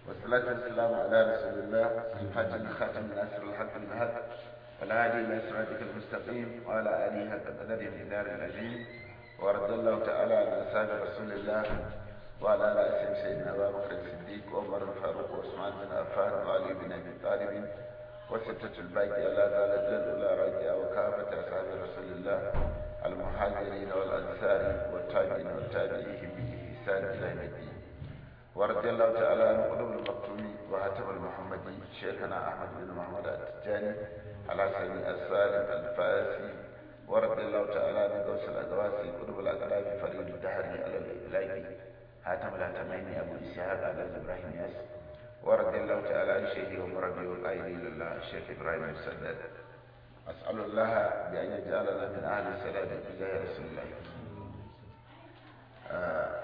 والصلاة والسلام على رسول الله الفاتح خاتم ناصر الحق بالحق والهادي إلى صراطك المستقيم وعلى آله حق قدره من دار العظيم ورضي الله تعالى عن أصحاب رسول الله وعلى رأسهم سيدنا أبا بكر الصديق وعمر الفاروق وعثمان بن عفان وعلي بن أبي طالب وستة الباقية لا زالت الأولى راجعة وكافة أصحاب رسول الله المهاجرين والأنصار والتابعين والتابعين بإحسان إلى يوم الدين ورضي الله تعالى عن قلوب المكتوم وهتم المحمدي شيخنا أحمد بن محمد التجاني على سيد السالم الفاسي ورضي الله تعالى عن غوث الأقواسي قلوب الأقراب فريد الدهري على الإلاقي هاتم الهتمين أبو إسحاق على إبراهيم ياس ورضي الله تعالى عن شيخي ومربي والقائل لله الشيخ إبراهيم السداد أسأل الله بأن يجعلنا من أهل السلام بجاه رسول الله آه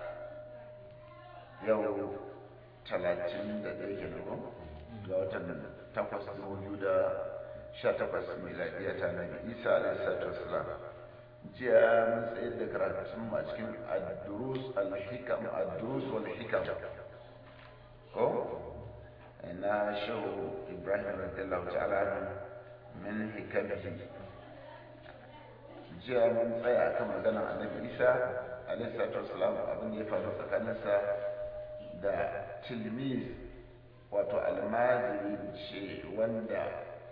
yau talatin da ɗaya ke nan ga watan takwas dubu biyu da sha takwas miladiya ta nabi isa alaihi salatu wasalam jiya mun tsayar da karatun a cikin ad-durus al-hikam ad-durus wal hikam ko na shehu ibrahim radiyallahu ta'ala min hikamihi jiya mun tsaya akan maganar annabi isa alaihi salatu wasalam abin da ya faru tsakaninsa da tilmiz wato almajiri ce wanda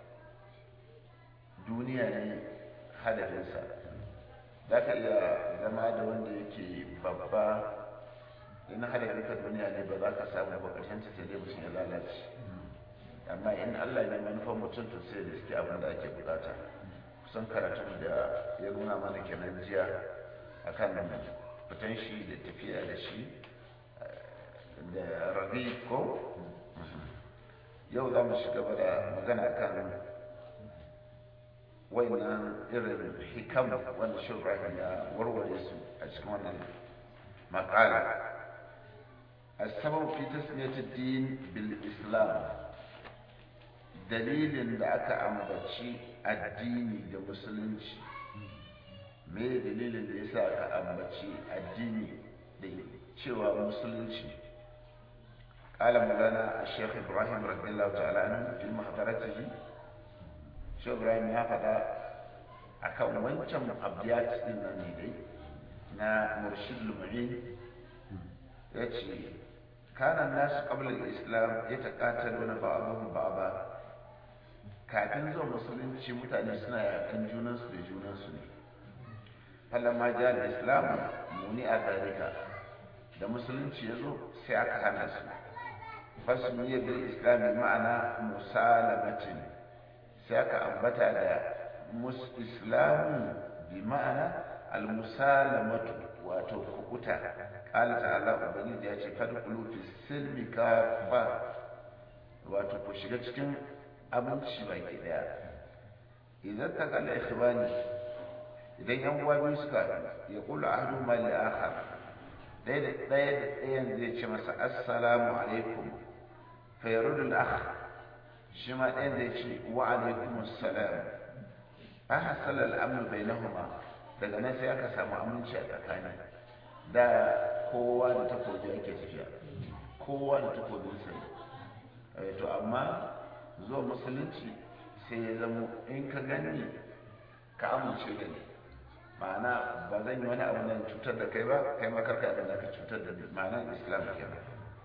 duniya ne hadafinsa za ka iya zama da wanda yake babba in hadafinka duniya ne ba za ka samu ba ƙarshen sai dai mutum ya lalace amma in allah ne manufan mutum to sai da suke abin da ake bukata kusan karatun da ya nuna mana kenan jiya akan fitan shi da tafiya da shi da rabi ko yau za mu shiga da magana kan wannan irin hikam wanda shugaba ya warware su a cikin wannan makala السبب في تسمية الدين بالإسلام dalilin da aka ambaci addini da musulunci me dalilin da yasa aka ambaci addini da cewa musulunci قال مولانا الشيخ ابراهيم رضي الله تعالى عنه في محضرته شيخ ابراهيم ya faɗa akan wancan abiyat din nan ne dai na murshid lumani ya ce kana nasu qabla al-islam yataqataluna ba'dhum ba'dha kafin zuwa musulunci mutane suna yakan junansu da junansu ne falamma ja al-islam muni a zalika da musulunci ya zo sai aka hana su fasmiya bil islam ma'ana musalamatin sai aka ambata da mus islamu bi ma'ana al musalamatu wato kukuta qala ta'ala ubangiji ya ce fadkhulu fi silmi kafa wato ku shiga cikin abinci baki daya idan ta kalla ikhwani idan yan uwa biyu suka ya kula ahadu ma li akhar ɗaya da ɗayan zai ce masa assalamu alaikum fayarudul akh shi ma ɗayan zai ce wa alaikum assalam an hasala al'amru bainahuma daga nan sai aka samu aminci a tsakani da kowa da takobi ake tafiya kowa da takobin sa to amma zuwa musulunci sai ya zamo in ka gani ka amince da ni ma'ana ba zan yi wani abu nan cutar da kai ba kai ma karka abin da ka cutar da ma'ana islam kenan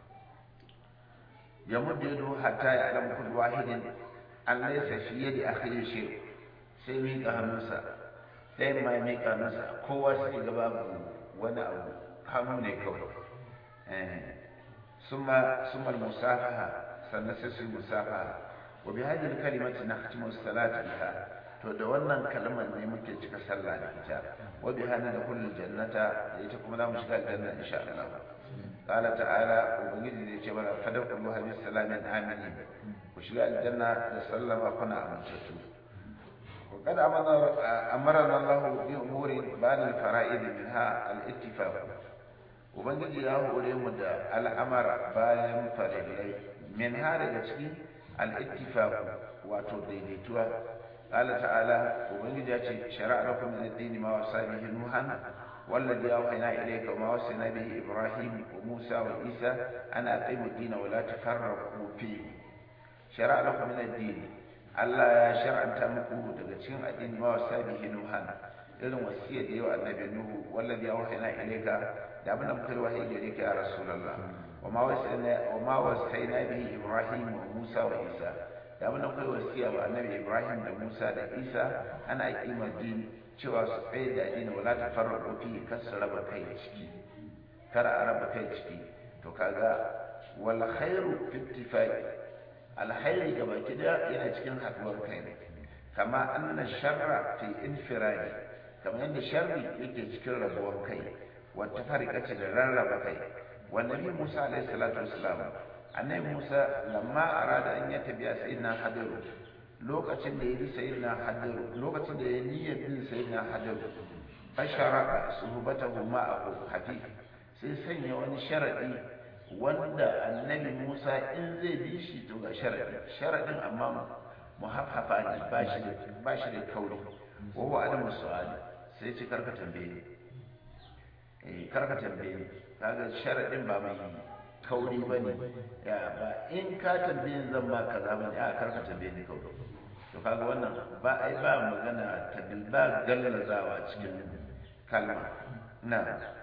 ya mudda yado hatta ya alam kullu wahidin an laysa fi yadi akhihi shay sai mi ka hannunsa sai ma mi ka hannunsa kowa sai ga babu wani abu hannu ne kawai eh summa summa al-musafaha sannan sai su musafaha wa bi hadhihi al-kalimati nahtimu as-salata biha to da wannan kalmar ne muke cika sallah da ita wa bi hana da kullul jannata da ita kuma za mu shiga aljanna insha Allah qala ta'ala ubangiji zai ce mana fadakulu bi salamin aminin ku shiga aljanna da sallama kuna amintattu wa kad amarna Allah bi umuri ba'd al-fara'id minha al-ittifaq ubangiji ya hore mu da al'amara bayan farillai min ha daga cikin al-ittifaq wato daidaituwa قال تعالى وبنجي شرع لكم من الدين ما وصى به نوحا والذي أوحينا إليك وما وصينا به إبراهيم وموسى وعيسى أن أقيموا الدين ولا تفرقوا فيه شرع لكم من الدين Allah ya shar'anta muku daga cikin addini ma wasa bihi nuhan irin wasiyya da yawa annabi nuhu wallazi awhayna ilayka da abin da muka yi wahayi gare ka ya rasulullah wa ma wasayna wa ma wasayna bihi ibrahim wa musa wa isa da abin da muka yi wasiya wa annabi ibrahim da musa da isa ana kima din cewa su tsaye da addini wala tafarraqu fi kar su raba kai ciki kar a raba kai ciki to kaga wal khairu fi ittifaqi alhairi ga baki da yana cikin haduwar kai ne kama anna sharra fi infiradi kamar yadda sharri yake cikin rabuwar kai wata farikace da rarraba kai wa nabi musa alaihi salatu wassalam annabi musa lamma arada an ya tabiya sayyidina hadiru lokacin da ya bi sayyidina hadiru lokacin da ya niyyar bin sayyidina hadiru ashara suhbatahu ma'ahu hafi sai sanya wani sharadi wanda annabi Musa in zai bi shi to ga sharadin sharadin amma muhaffafa ne ba shi da ba shi da kauri wa huwa adamu su'ali sai ce karka tambaye ni eh karka tambaye ni kaga sharadin ba mai kauri bane ya ba in ka tambaye ni zan ba kaza bane a karka tambaye ni kauri to kaga wannan ba ai ba magana tabil ba gallazawa cikin kalma na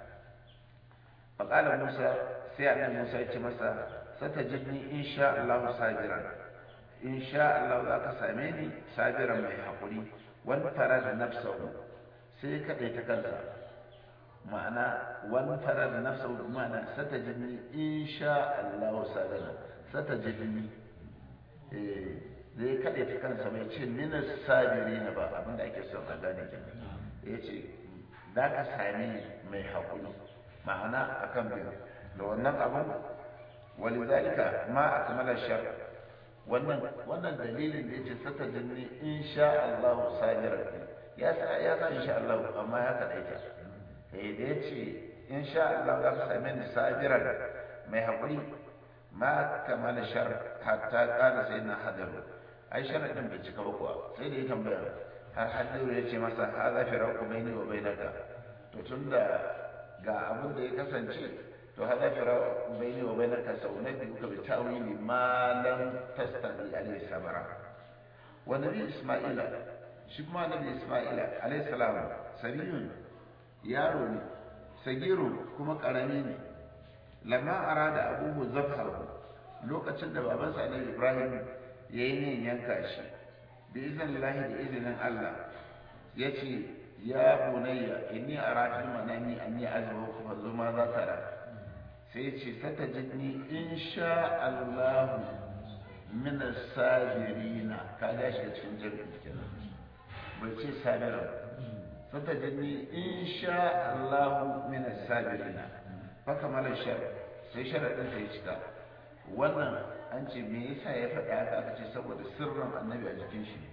فقال موسى sai annabi Musa ya ce masa satajidni insha Allah sabiran insha Allah za ka same ni sabiran mai hakuri wani fara da nafsahu sai ka ta kansa ma'ana wani fara da nafsahu ma'ana satajidni insha Allah sabiran satajidni eh zai kaɗai ta kansa mai ce mina sabiri na ba abinda ake son a gane kenan ya ce za ka same mai hakuri ma'ana akan biyu da wannan abin walizalika ma akmala shar wannan wannan dalilin da yace sata jinni insha Allah sabira ya sa ya sa insha Allah amma ya kadaita eh da yace insha Allah za ka same ni sabira mai hakuri ma kamala shar hatta qala sayyidina hadaru ai sharadin bai cika ba kuwa sai da ya tambaya har hadaru yace masa hadha firaqu baini wa bainaka to tunda ga abin da ya kasance to hada fira bayni wa bainaka saunabbiuka bi ta'wili ma lam tastati alayhi sabara wa nabi isma'ila shi kuma nabi isma'ila alayhi salam sabiyun yaro ne sagiru kuma karami ne lamma arada abuhu zabhahu lokacin da babansa annabi ibrahim yayi yin yanka shi bi iznillahi da izinin Allah yace ya bunayya inni ara fil manami anni azbahu fa zuma za tara sai ce sata jini insha Allah min sabirina ka ga shi cikin jami'i kenan bai ce sabira sata jini insha Allah min sabirina fa kamala shar sai sharadin sai cika wannan an ce me yasa ya faɗi haka aka ce saboda sirrin annabi a jikin shi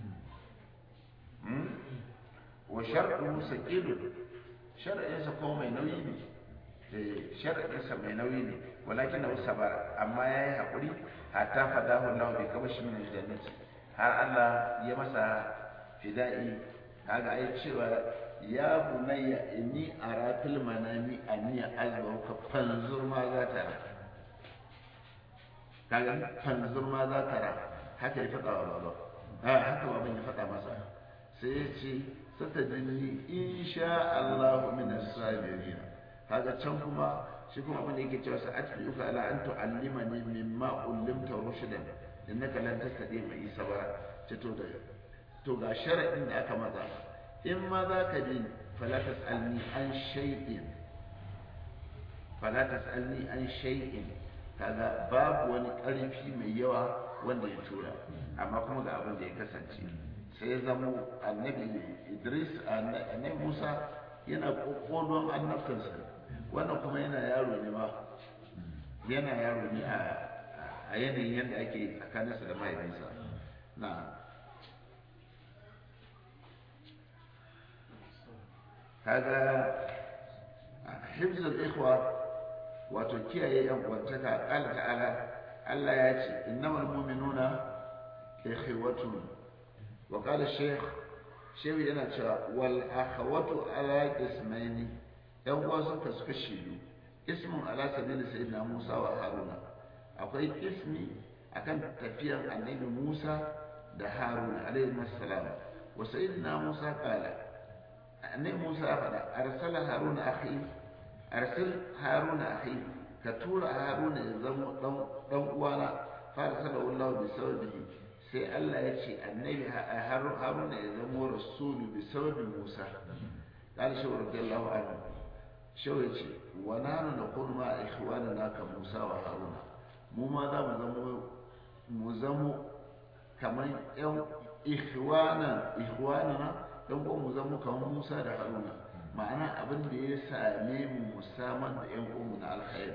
wa sharɗu saqilun shar'insa ko mai nauyi ne sharaɗinsa mai nauyi ne walakin na sabara amma ya yi haƙuri hatta fadahu Allah bai kaba shi min aljannati har Allah ya masa fida'i kaga ai cewa ya bunayya inni ara fil manami anni azbahu ka fanzur ma za ta ra kaga fanzur ma za ta ra haka ya faɗa wa baba haka baban ya faɗa masa sai ya ce satajini insha Allah min as-sabirin kaga can kuma shi kuma abin da yake cewa sa atbi'uka ala an tu'allimani mimma ullimta rushdan innaka lan tastati mai sabara ce to da to ga sharadin da aka maza in ma za ka bi fala tasalni an shay'in fala tasalni an shay'in kaga babu wani karfi mai yawa wanda ya tura amma kuma ga abin da ya kasance sai ya zamo annabi Idris annabi Musa yana kokolon annabtansa wannan kuma yana yaro ne ma yana yaro ne a yanayin yadda ake tsakaninsa da mahaifinsa na kaga hifzul ikhwa wato kiyaye yan uwantaka qala ta'ala Allah ya ce innamal mu'minuna ikhwatun wa qala shaykh shehu yana cewa wal akhawatu ala qismaini yan uwa suka suka shiru ismun ala sabili sayyidina Musa wa Haruna akwai ismi akan tafiyan annabi Musa da Haruna alaihi salam wa sayyidina Musa qala annabi Musa ya faɗa arsala Haruna akhi arsil Haruna akhi ka tura Haruna ya zama dan uwana fa arsalahu Allah bi sababihi sai Allah ya ce annabi Haruna ya zama rasulu bi sababi Musa قال شو رضي الله عنه شو يجي ونحن نقول مع إخواننا كموسى وهارون مو ما دام زمو مزمو كمان يوم إخوانا إخواننا يوم مزمو كمان موسى da Haruna ma'ana abin da ya same mu musamman da ƴan uwanmu na alkhairi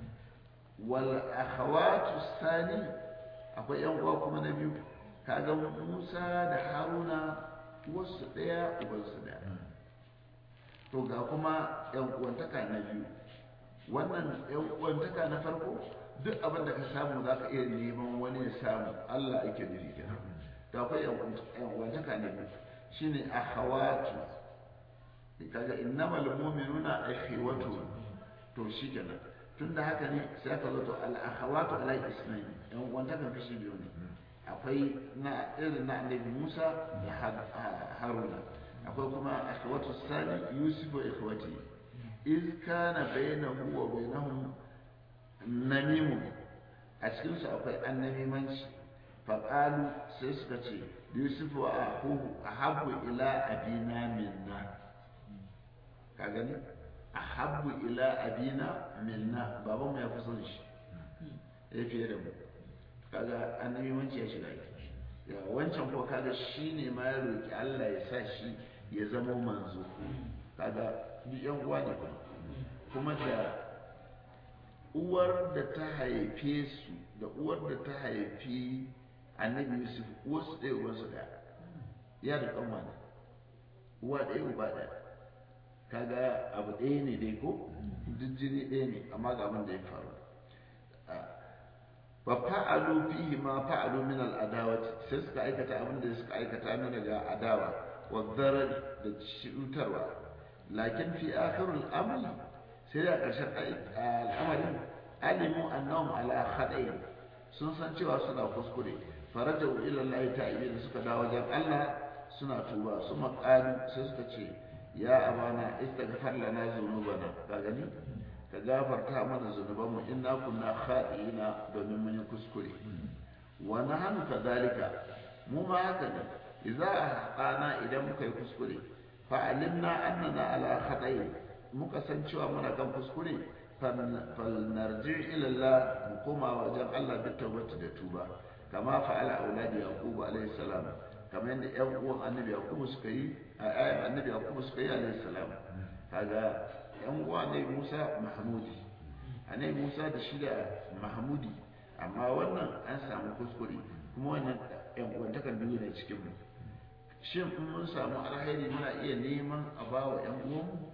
wal akhawatu sani akwai ƴan uwa kuma na biyu kaga Musa da Haruna wasu ɗaya ubansu ɗaya to ga kuma yan uwantaka na biyu wannan yan uwantaka na farko duk abin da ka samu za ka iya neman wani ya samu Allah ake nufi kenan to akwai yan uwantaka na biyu shine akhawatu kaga innamal mu'minuna akhawatu to shi kenan tunda haka ne sai aka zo to al akhawatu ala ismail yan uwantakan kashi biyu ne akwai na irin na annabi Musa da Haruna akwai kuma akhwatu sani yusuf wa ikhwati iz kana bainahu wa bainahum namimu a cikin su akwai annamimanci fa qalu sai suka ce yusuf wa akhuhu ahabbu ila abina minna ka gani ahabbu ila abina minna baban mu ya fi son shi ya fiye da mu kaga annamimanci ya shiga ya wancan ko kaga shine ma ya roki Allah ya sa shi ya zama manzo kaga duk yan uwa ne kuma kuma da uwar da ta haife su da uwar da ta haifi annabi yusuf wasu ɗaya uwansu ɗaya ya da ƙanwa ne uwa ɗaya uba ɗaya kaga abu ɗaya ne dai ko duk jini ɗaya ne amma ga abin da ya faru fa fa'alu fihi ma fa'alu min al-adawati sai suka aikata abin da suka aikata min daga adawa والضرر da cutarwa lakin fi akhirul amri sai da ƙarshen al'amarin alimu annahum ala khada'i sun san cewa suna kuskure farajau ila Allah ta'ala suka dawo wajen Allah suna tuba su maqalu sai suka ce ya abana istaghfar lana zunubana ka gani ka gafarta mana zunubanmu inna kunna khati'ina domin mun yi kuskure wa nahnu kadhalika mu ma haka ne idza ahqana idan muka yi kuskure fa alimna annana ala khata'i muka san cewa muna kan kuskure fal narji ila Allah mu koma wajen Allah bi tawbati da tuba kama fa'ala auladi yaqub alayhi salam kamar yadda ƴan uwan annabi yaqub suka yi a ayan annabi yaqub suka yi alayhi salam kaga ƴan uwan annabi Musa Mahmudi annabi Musa da shi da Mahmudi amma wannan an samu kuskure kuma wannan ƴan uwantakan biyu ne cikin mu shin in mun samu alheri muna iya neman a ba wa ‘yan uwanmu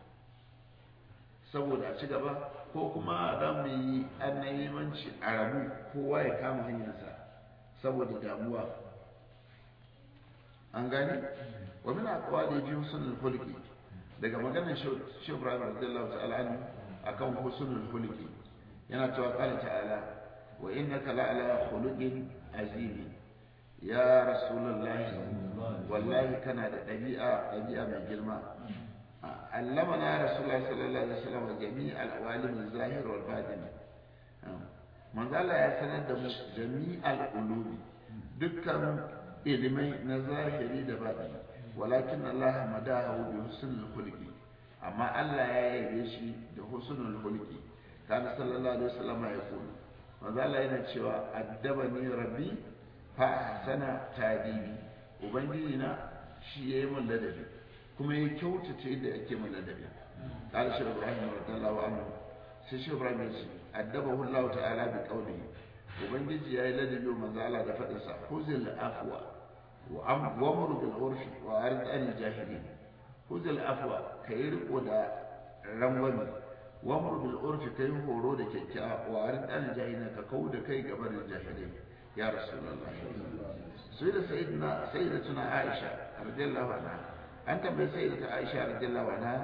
saboda a ci gaba ko kuma za mu yi annabimanci a rabu kowa ya kama hanyarsa saboda damuwa an gani wa min aqwali bi husnul khuluqi daga maganar Sheikh Ibrahim radiyallahu ta'ala anhu akan husnul khuluqi yana cewa qala ta'ala wa innaka la'ala khuluqin azim ya rasulullahi wallahi kana da ɗabi'a ɗabi'a mai girma allamana rasulullahi sallallahu alaihi wasallam jami' al-awalim al-zahir wal batin manzo Allah ya sanar da mu jami' al-ulumi dukkan ilimai na zahiri da batini walakin Allah madahu bi husnul khuluqi amma Allah ya yabe shi da husnul khuluqi kana sallallahu alaihi wasallam ya kula manzo Allah yana cewa addabani rabbi fa ahsana tadibi ubangiji na shi yayi mun ladabi kuma ya kyautata yadda ake mun ladabi qala shi ibrahim radiyallahu anhu sai shi ibrahim ya ce addabahu Allah ta'ala bi qawlihi ubangiji yayi ladabi wa manzo Allah da fadin sa huzil afwa wa amru bil urfi wa arid an jahilin huzil afwa kai riko da rangwami wa amru bil urfi kai horo da kyakkyawa wa arid an jahilin ka kauda kai gaban jahilai ya rasulullah sai da sayyidina sayyidatuna aisha radiyallahu anha an tambayi sayyidata aisha radiyallahu anha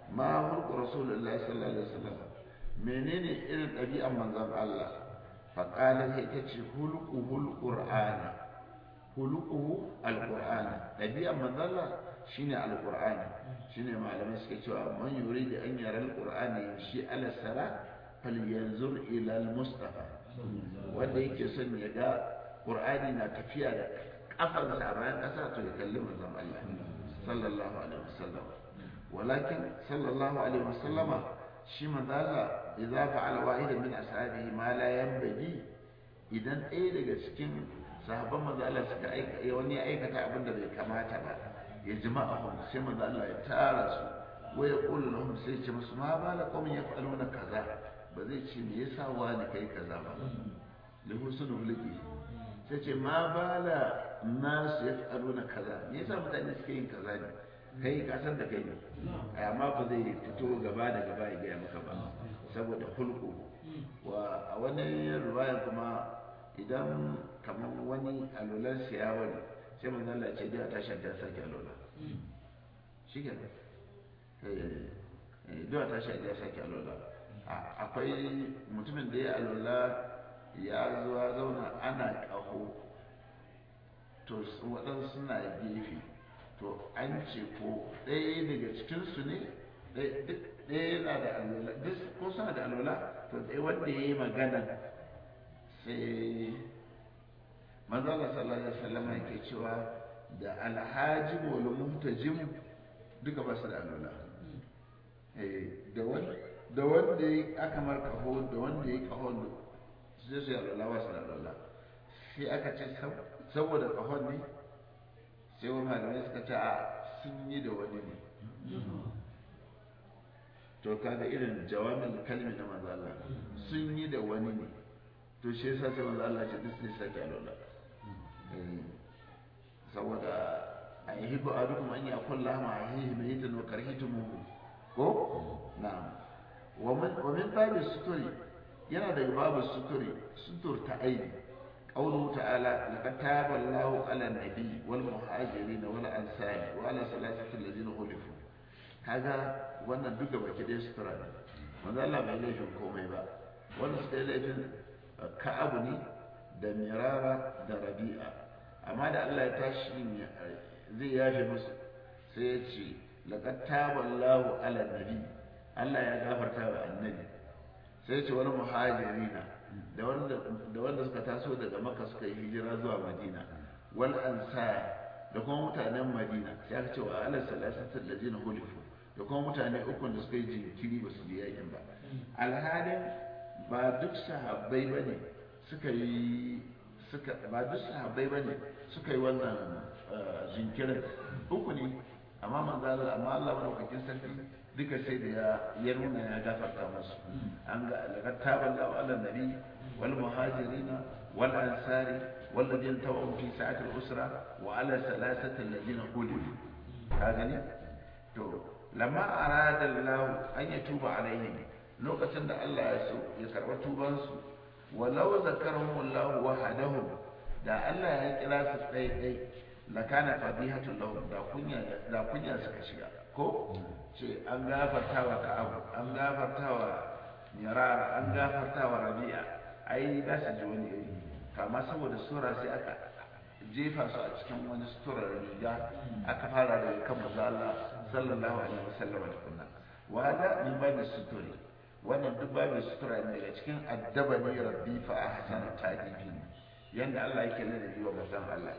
ma hulku rasulullahi sallallahu alaihi wasallam menene irin ɗabi'an manzon Allah faƙala sai ta ce hulquhul qur'ana hulquhu alqur'ana ɗabi'an manzon Allah shine alqur'ani shine malamai suke cewa man yuridu an yara alqur'ani yamshi ala sara falyanzur ila almustafa wanda yake son ya ga qur'ani na tafiya da kafarsa a bayan ƙasa to ya kalli manzon Allah sallallahu alaihi wasallam walakin sallallahu alaihi wasallama shi manzo Allah idza fa'ala wahidan min ashabihi ma la yanbaghi idan ɗaya daga cikin sahabban manzo Allah suka aika wani ya aikata abin da bai kamata ba ya jama'ahum sai manzo Allah ya tara su wa ya qulu lahum sai ya ce musu ma bala qawmin yaf'aluna kaza ba zai ce me yasa wani kai kaza ba lahu sunu liki sai ce ma bala nasu yaf'aluna kaza me yasa mutane suke yin kaza ne kai ka san da kai ne amma ba zai fito gaba da gaba ya gaya maka ba saboda hulku wa a wani ruwaya kuma idan kamar wani alolan siya wani sai manzo Allah ce da ta shanta sake alola shi ke eh da ta shanta sake alola akwai mutumin da ya alola ya zuwa zauna ana kaho to waɗansu suna gefe to an ce ko ɗaya daga cikinsu ne ɗaya yana da alola duk ko suna da alola to ɗaya wanda ya yi magana sai manzala sallallahu alaihi wasallam yake cewa da alhaji wal muhtajim duka ba su da alola da wanda ya aka mar kaho da wanda ya kaho sai su yi alola ba su da alola sai aka ce saboda kahon ne sai wani malamai suka ce a sun yi da wani ne to kaga irin jawabin kalmi na manzo Allah sun yi da wani ne to shi yasa sai manzo Allah ce duk sai sake alola saboda a yi hibu a duk an ya kulla ma a yi mai yitin wa karhitu mu ko na'am wa min babu suturi yana daga babu suturi sutur ta aibi قوله تعالى لقد تاب الله على النبي والمهاجرين والأنصار وعلى ثلاثة الذين خلفوا هذا وانا دوكا baki dai sutura ne manzo Allah bai laifin komai ba wanda suka yi laifin ka'abu ne da mirara da rabi'a amma da Allah ya tashi zai yafe musu sai ya ce laqad taba Allahu ala nabi Allah ya gafarta wa annabi sai ya ce wal muhajirina da wanda suka taso daga maka suka yi hijira zuwa madina wal ansar da kuma mutanen madina sai aka ce wa ala salasatul ladina hulifu da kuma mutane ukun da suka yi jinkiri ba su je yakin ba alhalin ba duk sahabbai bane suka yi suka ba duk sahabbai bane suka yi wannan jinkirin uku ne amma manzo Allah amma Allah madaukakin sarki duka sai da ya nuna ya gafarta musu an ga laqad taballahu ala nabi wal muhajirina wal ansari wal ladina tawu fi sa'ati al usra wa ala salasati alladhina qulifu ka gani to lamma arada Allah an yatuba alaihim lokacin da Allah ya so ya karba tuban su walau zakarahum Allah wahadahum da Allah ya kira su dai dai lakana fadihatul lahum da kunya da kunya suka shiga ko ce an gafarta wa ka'abu an gafarta wa mirara an gafarta wa rabi'a ai za su ji wani iri kama saboda sura sai aka jefa su a cikin wani suturar riga aka fara daga kan manzo Allah sallallahu alaihi wasallam da kunna wa hada min babu suturi wannan duk babu sutura ne daga cikin addabani rabbi fa ahsana ta'dibi yanda Allah yake ladabi wa manzon Allah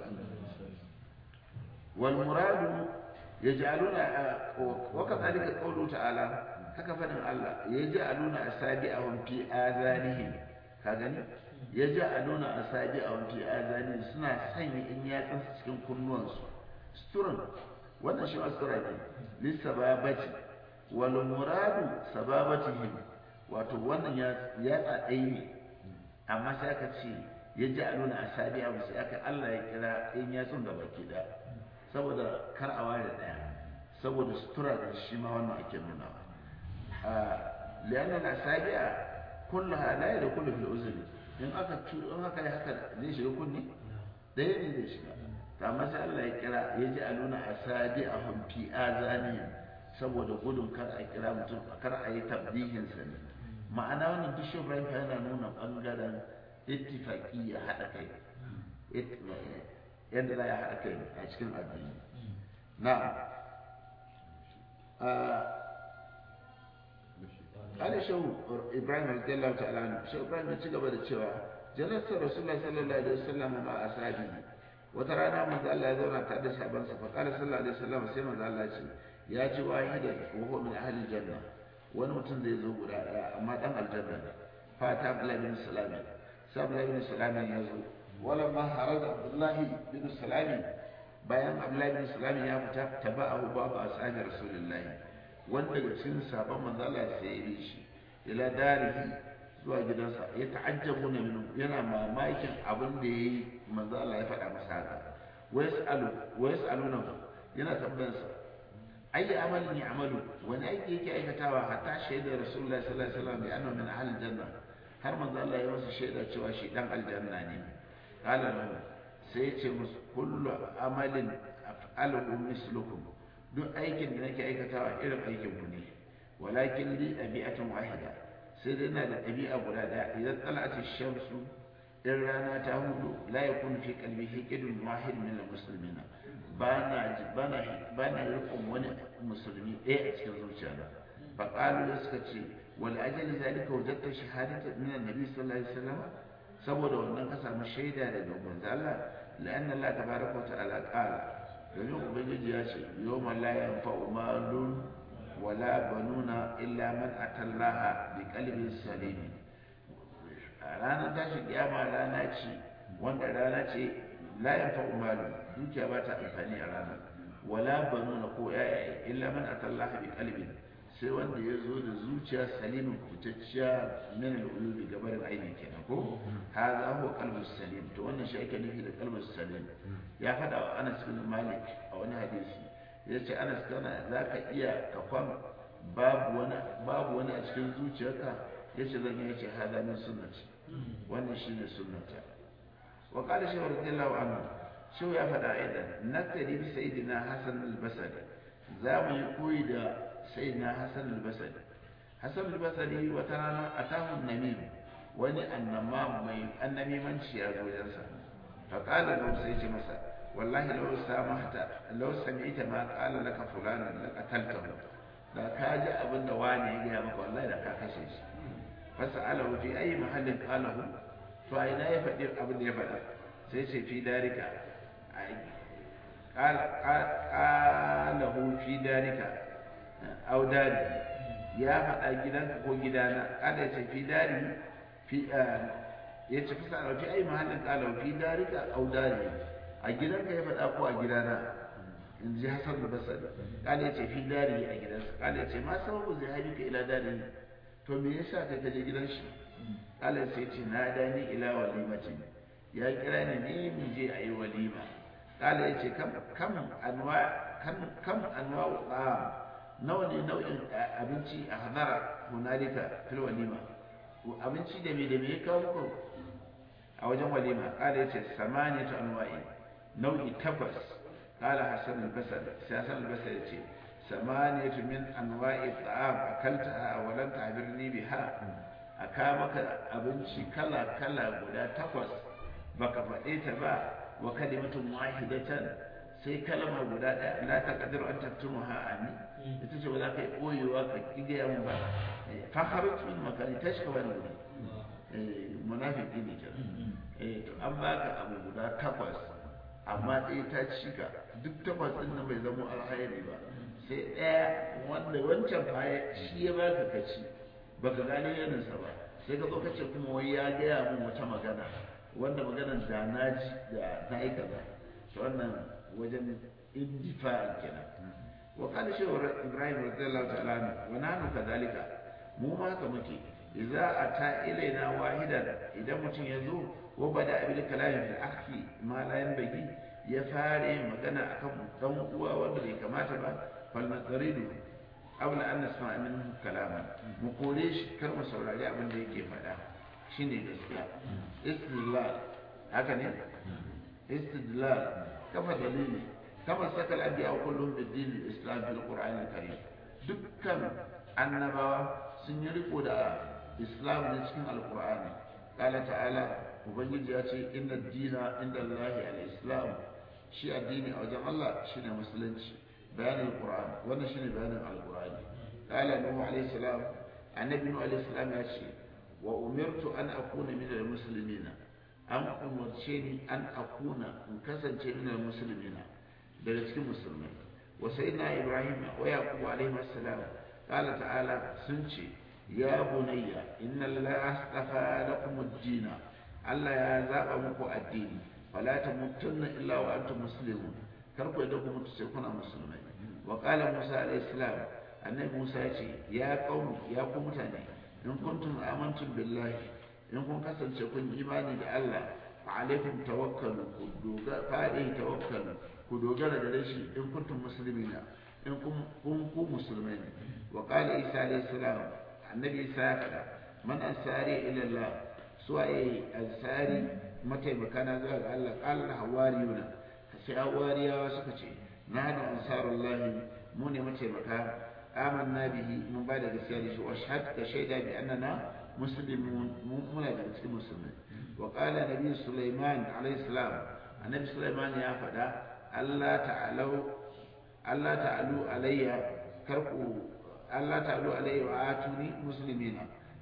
wal muradu yaj'aluna wa kadhalika qawlu ta'ala haka fadin Allah yaj'aluna asabi'ahum fi adhanihim ka gani yaj'aluna asabi'ahum fi adhanihim suna sanya in yatsun cikin kunnuwansu suturan wannan shi asura ne lisababati wal muradu sababatihim wato wannan ya ya tsadai ne amma sai aka ce yaj'aluna asabi'ahum sai aka Allah ya kira in yatsun da baki da saboda kar a ware daya saboda sutura da shi ma wannan ake nuna a liyanan asabi'a kullaha la yadkhulu fil uzri in aka in aka yi haka zai shiga kunni daya ne zai shiga to amma sai Allah ya kira ya ji aluna asabi'ahum fi azanihim saboda gudun kar a kira mutum kar a yi tabdihinsa ne ma'ana wannan duk shi Ibrahim yana nuna bangaren ittifaqi ya haɗa kai yadda za a haɗa kai a cikin addini na Ali Shehu Ibrahim radiyallahu ta'ala anhu Shehu Ibrahim ya ci gaba da cewa jalasa Rasulullah sallallahu alaihi wasallam ma ashabihi wata rana manzo Allah ya zauna tare da sahabbansa fa qala sallallahu alaihi wasallam sai manzo Allah ya ce ya ji wahidan wa huwa min ahli janna wani mutum zai zo guda daya amma dan aljanna ne fa ta Abdullah bin Salam sai Abdullah bin Salam ya zo wala ma harada Abdullah bin Salam bayan Abdullah bin Salam ya fita taba'ahu babu ashabi Rasulullah wanda daga cikin sabon manzo Allah sai ya bi shi ila darihi zuwa gidansa ya ta'ajjabu ne min yana mamakin abin da yayi manzo Allah ya faɗa masa haka wa yasalu wa yasaluna yana tambayarsa ayi amalin ya amalu wani aiki yake aikatawa hatta shaidar rasulullahi sallallahu alaihi wasallam bi annahu min ahli janna har manzo Allah ya masa shaida cewa shi dan aljanna ne qala lahu sai ya ce musu kullu amalin af'aluhu mislukum duk aikin da nake aikatawa irin aikin ku ne walakin li ɗabi'atun wahida sai dai na da ɗabi'a guda ɗaya idan tsala'ati shamsu in rana ta hudu la yakun fi qalbi hiqidun wahid min al-muslimina bana bana bana rikon wani musulmi ɗaya a cikin zuciyana fa qalu da suka ce wal ajali zalika wajadta shahadata min annabi sallallahu alaihi wasallam saboda wannan ka samu shaida daga manzo Allah la'anna Allah tabaraka wa ta'ala qala domin ubangiji ya ce yawma la yanfa'u malun wala banuna illa man atallaha bi qalbin salim a ranar tashin kiyama rana ce wanda rana ce la yanfa'u malun dukiya ba ta amfani a ranar wala banuna ko yaya illa man atallaha bi qalbin sai wanda ya zo da zuciya salimin kubutacciya min al-ulubi gabarin aini kenan ko hadha huwa qalbu salim to wannan shi ake nufi da qalbu salim ya fada wa Anas bin Malik a wani hadisi yace Anas kana zaka iya ka kwan babu wani babu wani a cikin zuciyarka yace zan yace hadha min sunnati wannan shine sunnata wa qala shaykh radiyallahu anhu shi ya fada aidan nakari bi sayyidina Hasan al-Basri za mu yi koyi da سيدنا حسن البصري حسن البصري وترانا أتاه النميم وني النمام مي النميم منشي يا زوجنسا فقال له سيدي مسا والله لو سامحت لو سمعت ما قال لك فلان لقتلته da ka ji abin da wani ya gaya maka wallahi da ka kashe shi fasa'alahu fi ayi mahallin qalahu to a ina ya faɗi abin da ya faɗa sai ce fi darika qalahu fi darika au dari ya faɗa gidanka ko gidana kada ya ce fi dari fi ya ce fisa fi ai mahallin kala fi darika au dari a gidanka ya faɗa ko a gidana in ji hasan da basari kada ya ce fi dari a gidansa kada ya ce ma sababu zai haifi ka ila dari to me yasa kai ka je gidan shi kada sai ce na dani ila walimatin ya kira ni ne mu je a yi walima kada ya ce kam anwa kam anwa nawa ne nau'in abinci a hadara hunalika fil walima abinci da me da me ya kawo muku a wajen walima kala yace samaniyatu anwa'i nau'i takwas kala hasan al-basri sai hasan al-basri yace samaniyatu min anwa'i ta'am akaltaha wa lam ta'birni biha aka maka abinci kala kala guda takwas baka faɗe ta ba wa kalimatun wahidatan sai kalma guda ɗaya la taqdiru an taktumuha ani ita ce ba za ka yi ɓoyewa ka ƙigaya mu ba faharar min makani ta shi kawai wuri munafiki ne kenan to an baka abu guda takwas amma ɗaya ta cika duk takwas ɗin nan bai zama alhairi ba sai ɗaya wanda wancan baya shi ya baka ka ci baka gane yaninsa ba sai ka zo ka ce kuma wai ya gaya min wata magana wanda maganar da na ji da na yi kaza wannan wajen indifa kenan وقال شيخ إبراهيم رضي الله تعالى عنه ونحن كذلك مو ما كمكي إذا أتى إلينا واحدا إذا متن يزور وبدأ بالكلام في الأخي ما لا ينبغي يفاري مغنى أكم دم قوة وبدي كما تبع فلنطرده قبل أن نسمع منه كلاما مقوليش كلمة سورة أبن دي كيف هذا شيني gaskiya istidlal haka ne istidlal kafa dalili كما سك الأنبياء كلهم بالدين الإسلام في القرآن الكريم dukkan annabawa sun yi riko da islam ne cikin alkur'ani qala ta'ala ubangiji ya ce inna dina inda allahi al-islam shi addini a wajen allah shine musulunci bayanin alkur'ani wannan shine bayanin alkur'ani qala nuhu alayhi salam annabi nuhu alayhi salam ya ce wa umirtu an akuna min al-muslimina an umarce ni an akuna in kasance min al-muslimina daga cikin musulmai wa sayyidina ibrahim wa yaqub alayhi assalam qala ta'ala sun ce ya bunayya inna allaha astafa lakum ad-din Allah ya zaba muku addini fala tamutunna illa wa antum muslimun kar ku yadda ku mutu sai kuna musulmai wa qala musa alayhi salam annabi musa ya ce ya qaumi ya ku mutane in kuntum amantum billahi in kun kasance kun imani da Allah fa alaikum tawakkalu ku dogara fa alaihi tawakkalu ku dogara da shi in kuntum muslimina in kun ku musulmai ne wa qala isa alayhi salam annabi isa ya faɗa man ansari ila Allah suwaye ansari mataimaka na zuwa ga Allah qala hawariyuna sai hawariyawa suka ce nahnu ansarullahi mu ne mataimaka amanna bihi mun ba da gaskiya da shi wa shahad ka shaida bi annana muslimun muna da cikin musulmai wa qala nabi sulaiman alayhi salam annabi sulaiman ya faɗa Allah ta'alu Allah ta'alu alayya karku Allah ta'alu alayya wa atuni muslimina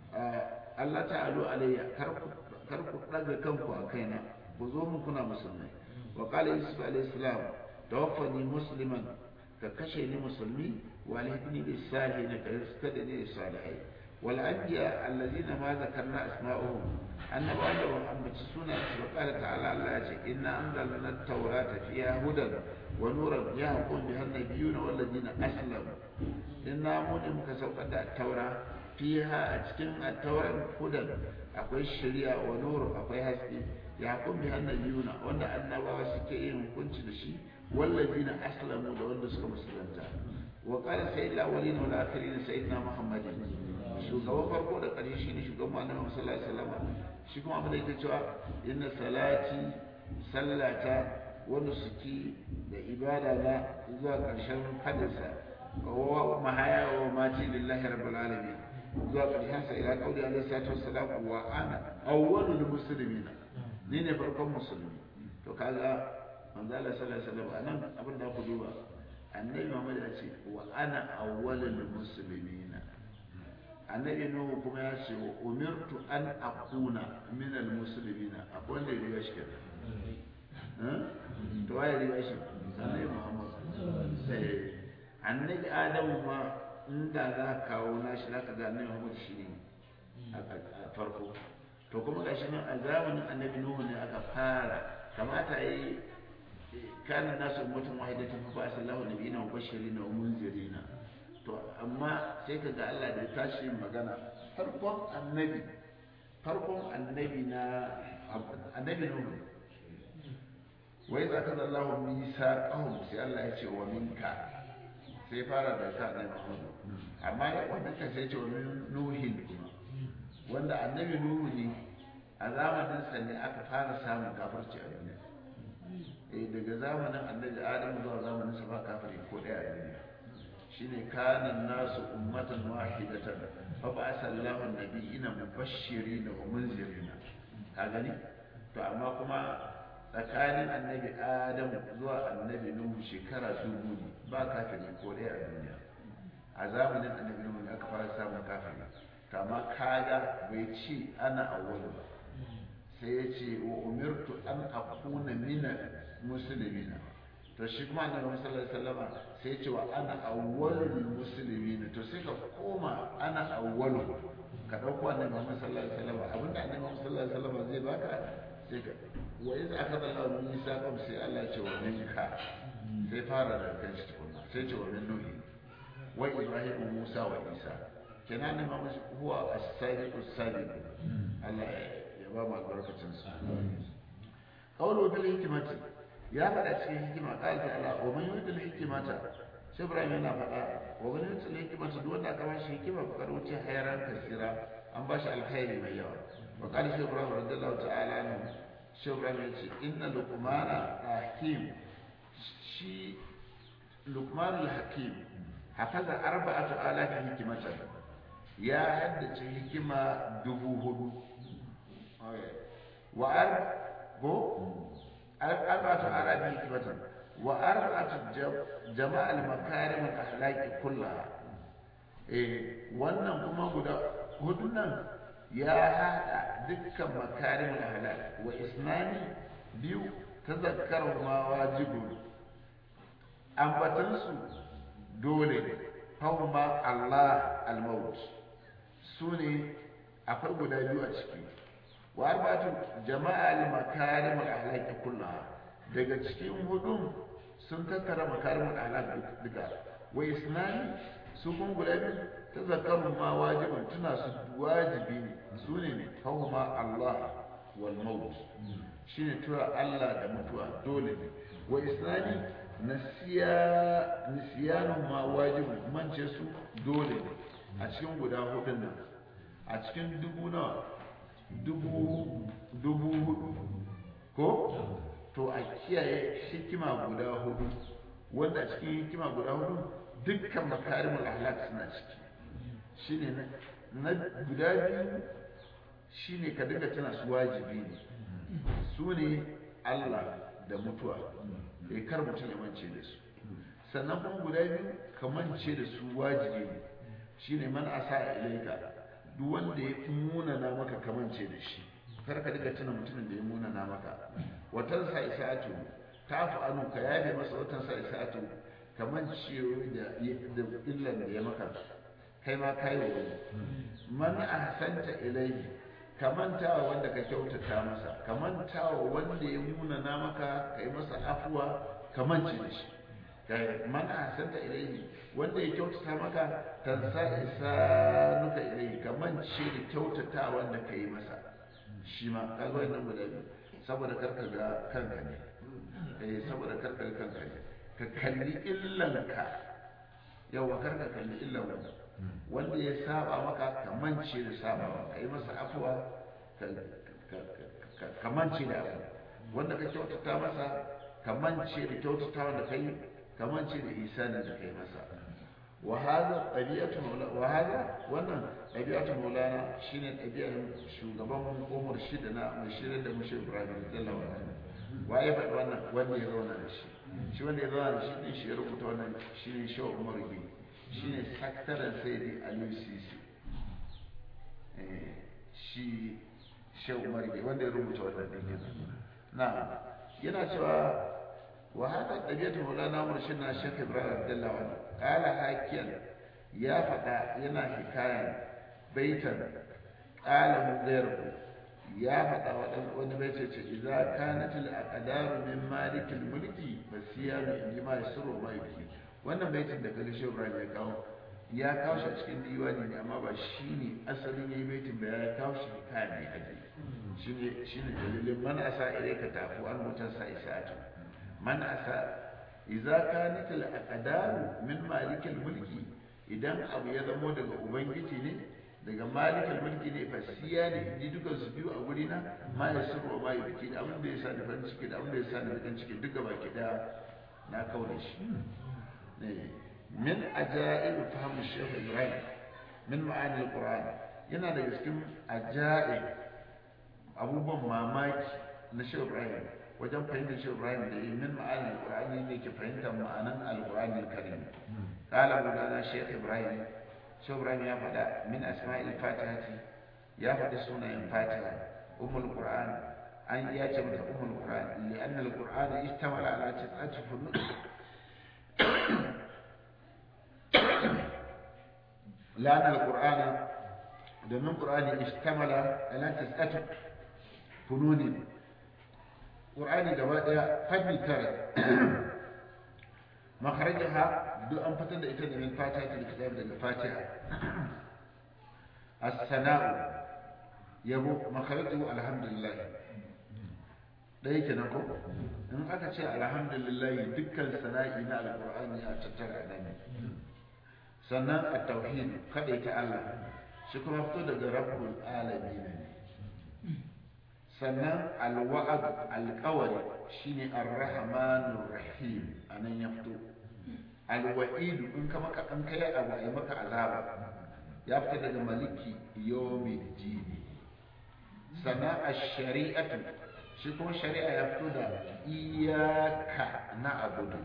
Allah ta'alu alayya karku karku daga kanku a kaina ku zo mun kuna musulmai wa qala yusuf alayhi salam tawaffani musliman ka kashe ni musulmi wa alhibni bis salihin ka riskada ni da salihai wal anbiya allazina ma zakarna asma'uhum annabawa da wa ambaci suna su qala ta'ala Allah ya ce inna anzalna at-taurata fiha hudan wa nuran yahkum biha an-nabiyyuna wal ladina aslamu inna mu ne muka saukar da taura fiha a cikin at-tauran hudan akwai shari'a wa nur akwai haske yahkum biha an-nabiyyuna wanda annabawa suke yin hukunci da shi والذين أسلموا لو أن سكم مسلمتا وقال سيد الأولين والآخرين سيدنا محمد shugaban farko da ƙarshe shine shugaban annabi sallallahu alaihi wasallam shi kuma abin da yake cewa inna salati sallata wanda suke da ibada na zuwa ƙarshen hadisa wa mahaya wa mati lillahi rabbil alamin zuwa ƙarshen sa ila qauli alaihi salatu wassalam wa ana awwalul muslimina ni ne farkon musulmi to kaga manzo Allah sallallahu alaihi wasallam anan abin da ku duba annabi Muhammad ya ce wa ana awwalul muslimina annabi Nuhu kuma ya ce wa umirtu an akuna min al muslimina akwai wanda ya riga shi kenan to waye riga shi annabi Muhammad annabi Adamu ma inda za ka kawo nashi za ka ga annabi Muhammad shi ne a farko to kuma gashi nan a zamanin annabi Nuhu ne aka fara kamata yi kana nasu ummatun wahidatan fa ba'atha Allahu nabiyina mubashirin wa munzirin to amma sai kaga Allah da tashi magana farkon annabi farkon annabi na annabi Nuhu wa idza kana Allahu misaqahum sai Allah ya ce wa minka sai fara da ka annabi Muhammad amma ya wannan kan sai ce wa min nuhin kuma wanda annabi Nuhu ne a zamanin sa ne aka fara samun kafirci a duniya eh daga zamanin annabi Adam zuwa zamanin sa ba kafiri ko daya a duniya shine kana nasu ummatan wahidatan fa ba'atha Allahu an-nabiyina mubashirin wa munzirin ka gani to amma kuma tsakanin annabi Adam zuwa annabi Nuhu shekara dubu ne ba kafiri ko daya a duniya a zamanin annabi Nuhu ne aka fara samun kafiri to amma kaga bai ce ana awwalu ba sai ya ce wa umirtu an akuna mina musulmina to shi kuma annabi sallallahu alaihi wasallam sai ya ce wa ana awwalul muslimin to sai ka koma ana awwalu ka dauko annabi Muhammad sallallahu alaihi wasallam abinda annabi Muhammad sallallahu alaihi wasallam zai baka sai ka wa iz akhadha Allahu min misaqam sai Allah ya ce wa minka sai fara da kan shi tukunna sai ya ce wa min nuhi wa ibrahim musa wa isa kenan annabi Muhammad huwa as-sadiq as-sadiq Allah ya ba mu albarkacin su qawlu bil hikmati ya faɗa cikin hikima qala ta'ala wa man yurid al hikmata sai Ibrahim yana faɗa wa man yurid al hikmata duk wanda aka ba shi hikima fa kar wuce hayran kasira an ba shi alkhairi mai yawa wa qala shi Ibrahim radiyallahu ta'ala anhu shi Ibrahim ya ce inna luqmana hakim shi luqman al hakim hafaza arba'atu alafi hikimatan ya haddace hikima dubu hudu wa ar go arba'atu alafi hikimatan wa arba'atu jama'a al-makarim al-akhlaqi kullaha eh wannan kuma guda hudun nan ya hada dukkan makarim al-akhlaq wa isnani biyu tazakkaru ma wajibun ambatansu dole hauma Allah al-maut su ne akwai guda biyu a ciki wa arbatu jama'a al-makarim al-akhlaq kullaha daga cikin hudun sun tattara makarim al-akhlaq duka wa isnani su kun guda biyu tazakkaru ma wajibun tuna su wajibi ne su ne hauma Allah wal maut shine tura Allah da mutuwa dole ne wa isnani nisiyanu ma wajibu mance su dole ne a cikin guda hudun nan a cikin dubu nawa dubu dubu hudu ko to a kiyaye hikima guda hudu wanda a cikin hikima guda hudu dukkan makarimul ahlak suna ciki shine na guda biyu shine ka dinga tana su wajibi ne su ne Allah da mutuwa da kar mutum ya mance da su sannan kuma guda biyu ka mance da su wajibi ne shine man asa ilaika duk wanda ya munana maka ka mance da shi kar ka dinga tuna mutumin da ya munana maka watan sa isa'atu tafu anu ka yabe masa watan sa isa'atu ka mance da da illan da ya maka kai ma kai wa wani man ahsanta ilaihi ka mantawa wanda ka kyautata masa ka mantawa wanda ya munana maka ka yi masa afuwa ka mance da shi ka man ahsanta ilaihi wanda ya kyautata maka tansa isanuka ilaihi ka mance da kyautata wanda ka yi masa shi ma ka ga wannan guda biyu saboda karka ga kanka ne eh saboda karka ga kanka ne ka kalli illanka yawa karka kalli illan wanda wanda ya saba maka ka mance da sabawa ka yi masa afuwa ka mance da abu wanda ka kyautata masa ka mance da kyautata wanda ka yi ka mance da isanin da ka yi masa وهذا طبيعة مولا وهذا wannan ɗabi'atu maulana shine ɗabi'ar shugaban umar shida na mashirin da mushi ibrahim radiyallahu anhu waye faɗi wannan wanda ya zauna da shi shi wanda ya zauna da shi din shi ya rubuta wannan shine shaw umar bi shine sakataren sayyidi aliyu sisi shi shaw umar bi wanda ya rubuta wannan din na yana cewa وهذا طبيعة مولانا مرشدنا الشيخ إبراهيم رضي الله عنه قال حاكيا يا فتى ينا حكاية بيتا قاله غيره يا فتى وأن بيت إذا كانت الأقدار من مالك الملك فالسيان عندما يسر ما يبكي wannan baitin da kaga shi Ibrahim ya kawo ya kawo shi a cikin diwani ne amma ba shine asalin yayi baitin ba ya kawo shi hikaya ne aje shine shine dalilin man asa ilayka tafu an mutan sa isa'atu man asa idza kanat al aqdar min malik al mulki idan abu ya zamo daga ubangiji ne daga malik al mulki ne fa siya ne inji dukan su biyu a guri na ma ya sirru ma ya biki da abin da ya sa da farin ciki da abin da ya sa da bakin ciki duka baki da na kaure shi ne min ajaib fahm shaykh ibrahim min ma'ani al qur'an yana daga cikin ajaib abubuwan mamaki na shaykh ibrahim wajen fahimtar shi Ibrahim da yi min ma'anin Al-Qur'ani ne ke fahimtar ma'anan Al-Qur'ani Al-Karim qala Maulana Sheikh Ibrahim Sheikh Ibrahim ya faɗa min asma'il fatihati ya faɗi sunayen Fatiha Ummul Qur'an an ya ce mata Ummul Qur'an li anna Al-Qur'an ishtamala ala tis'ati funun لأن القرآن domin Qur'ani ishtamala ala tis'ati fununin ƙur'ani gaba ɗaya fanni tara makarajaha duk an fitar da ita da min fatiha ta kitab daga fatiha as-sana'u yabo makarajahu alhamdulillah ɗaya kenan ko in aka ce alhamdulillah dukkan sana'i na alƙur'ani a tattara nan sannan at-tauhid kada ta Allah shi kuma fito daga rabbul alamin ne sannan alwa'ad alkawari shine ar-rahmanur rahim anan ya fito alwa'idu in ka maka an kai abu ai maka azaba ya fita daga maliki yawmiddin sannan ash-shari'atu shi kuma shari'a ya fito da iyaka na abudu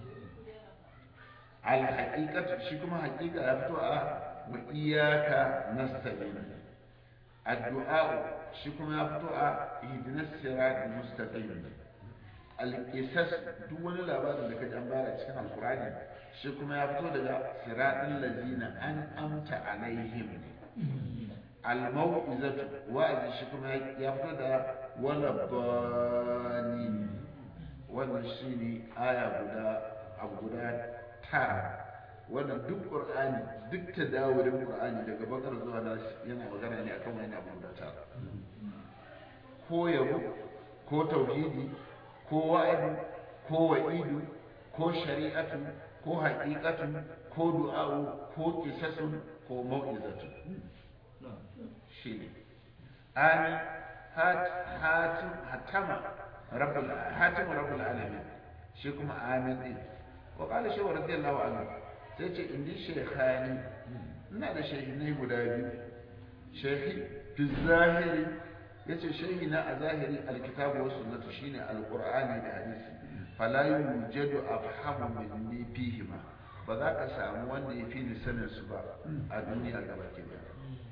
al-haqiqatu shi kuma haqiqa ya fito a wa iyaka nasta'in addu'a shi kuma ya fito a ihdinas siratal mustaqim al-qisas duk wani labarin da kaji an bayar cikin alqur'ani shi kuma ya fito daga siratal ladina an amta alaihim al-mau'izatu wa'azi shi kuma ya fito da wala bani wannan shine aya guda abu guda tara wannan duk qur'ani duk tadawurin qur'ani daga bakar zuwa nas yana magana ne akan wani abu da tara ko yabo ko tauhidi ko wa'idi ko wa'idu ko shari'atu ko haqiqatu ko du'a'u ko qisasun ko mau'izatu shine amin hatim hatama rabbul hatim rabbul alamin shi kuma amin din wa qala shi radiyallahu anhu sai ce indi shekhani ina da shehinai guda biyu shehi fi zahiri ya ce shehi na a zahiri alkitabu wa sunnatu shine alqur'ani da hadisi fala yujadu afhamu minni fihima ba za ka samu wanda ya fi ni sanin su ba a duniya gaba ke da